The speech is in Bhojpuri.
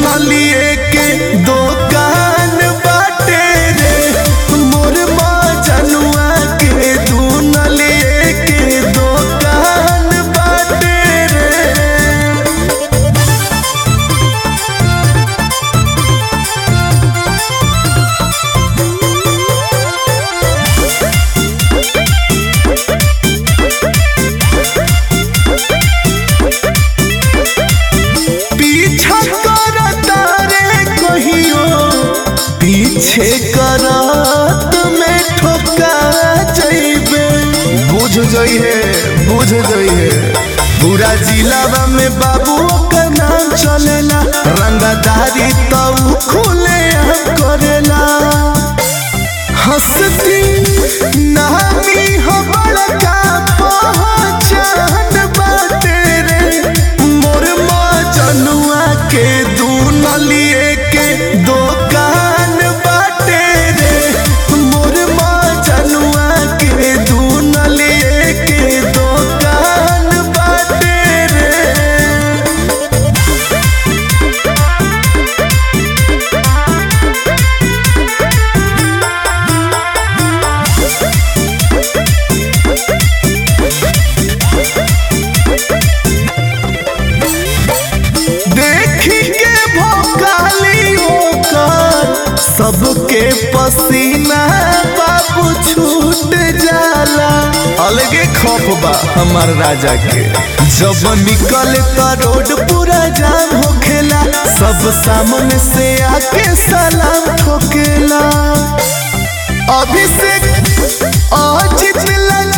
नलिए के दुकान बाटे रे मोर मजनुआ के दू नलिए के दुकान बाटे रे पीछा करता रे कहियो पीछे करत में ठोका जइबे बुझ जइहे बुझ जइहे पूरा जिलावा में बाबू का नाम चलेला रंगदारी तो खुले हम करेला हंसती नामी हो बड़का पहचान बाटे रे मोर मजनुआ के दू नलिए के दुकान बाटे रे मोर मजनुआ के दू नलिए के दुकान बाटे रे देखी के भोकाली ओकर सबके पसीना बाबू छूट जाला अलगे खौफ बा हमार राजा के जब निकले त रोड पूरा जाम होखेला सब सामने से आके सलाम ठोकेला अभिषेक अजित लगा